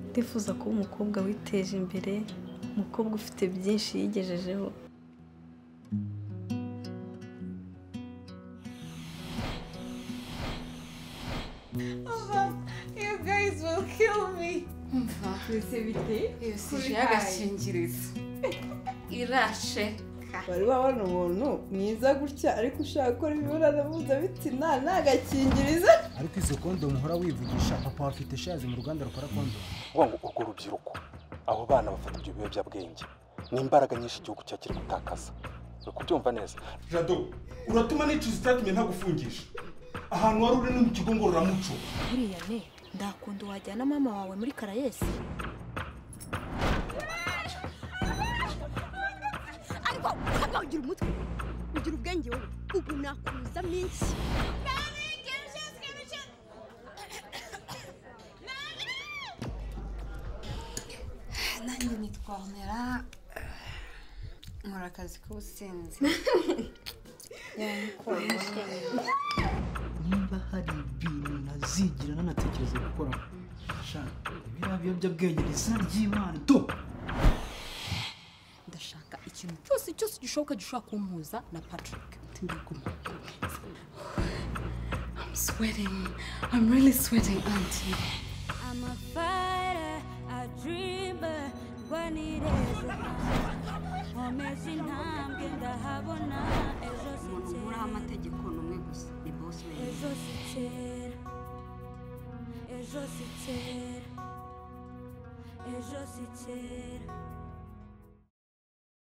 Ndifuza kuba umukobwa witeje imbere, umukobwa ufite byinshi yigejejeho. You guys will kill me. umva Twese bite? iyo si Kuri ije y'agakingirizo irashe Wari wabona umuntu mwiza gutya ariko ushaka gukora imibonano mpuzabitsina nta gakingirizo. ariko izo kondomu uhora wivugisha papa afite shazi mu ruganda rukora kondomu uvuga ngo urwo rubyiruko abo bana bafata ibyo biyobyabwenge ni imbaraga nyinshi igihugu cyacu kiri gutakaza uri kubyumva neza jado uratuma nicuza itatumye ntagufungisha ahantu wari uri ni mu kigo ngororamuco buriya ne ndakunda wajyana mama wawe muri karayesi ariko hano ugira umutwe ugira ubwenge wowe ubu nakuza minsi nanjye nitwamera nkora akazi k'ubusinzi niba hari ibintu nazigira nanatekereza gukora shaka biriya biyobyabwenge ni izina ry'imana do ndashaka ikintu cyose cyose gishoboka gishobora kumpuza na patrick ndaguma I'm sweating I'm really sweating auntie I'm a fighter, a dreamer, rwanireza nkomeza intambwe ndahabona ejo umuntu muri sikera amategeko ni umwe gusa ni boss man ejo sikera ejo sikera ejo sikera